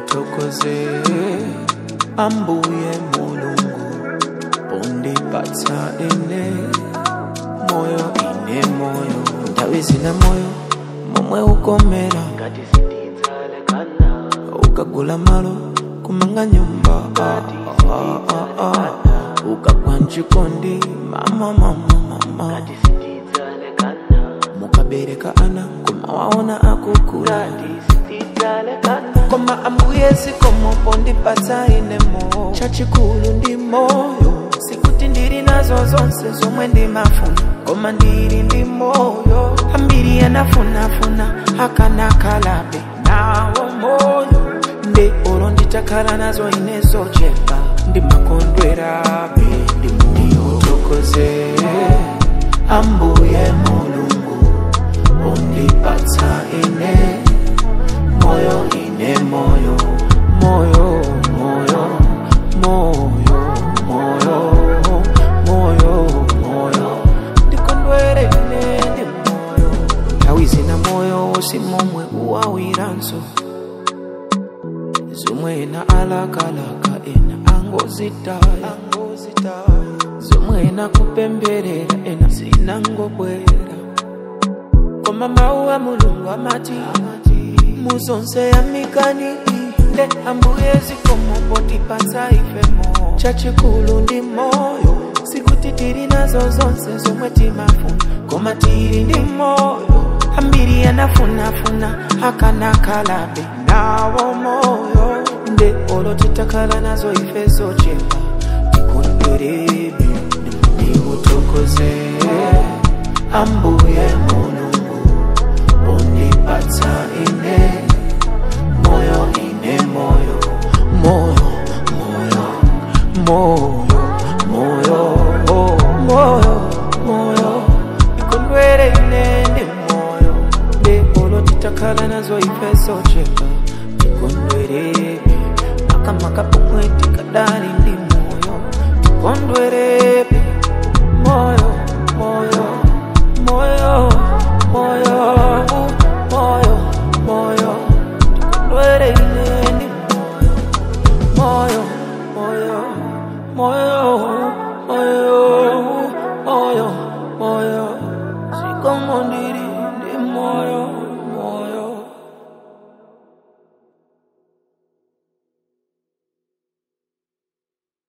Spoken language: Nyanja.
ndikuthokoze ambuye mulungu undipatsa ine moyo ine moyo nthawi zina moyo momwe ukomera ngati sindidzalekana ukagula malo kumanga nyumba ah, ah, ah, ah. ukagwa mchikondi mama mama mama ngati sindidzalekana mukabereka ana kumawaona akukula ngati sindidzalekana koma ambuye zikomo pondipatsa inemo chachikulu ndi moyo sikuti ndili nazo zonse zomwe ndimafuna koma ndili ndi moyo ambiri anafunafuna akanakalabe nawo moyo nde olo nditakhala nazo ine zochepa ndimakondwerabe ndimuthokoze ambuye mulungu undipatsa ine moyo ine moyo moyo moyo moyo moyo moyo moyo ndikondwere ine ndi moyo nthawi zina moyo si momwe uwawiranso zomwe ena alakalaka ena angozitaya zomwe ena kupemberera ena zinangobwera koma mawu a mulungu amati muzonse yamikani nde ambuye zikomo potipatsa ifemo chachikulu ndi moyo sikuti tili nazo zonse zomwe timafuna koma tili ndi moyo ambiri anafunafuna akanakalabe nawo moyo nde olo titakhala nazo ife zochepa tikondwerebe ndikuthokoze ambuye mulungu undipatsa ine moyo ine moyo moyo moyo moyo moyo moyo moyo ikondwere ine ndi moyo nde olo titakhala nazo ife zochepa tikondwerebe makamaka pomwe tikadali ndi moyo tikondwerebe moyo moyo moyo moyo moyo moyo tikondwere ine ndi moyo moyo moyo moyo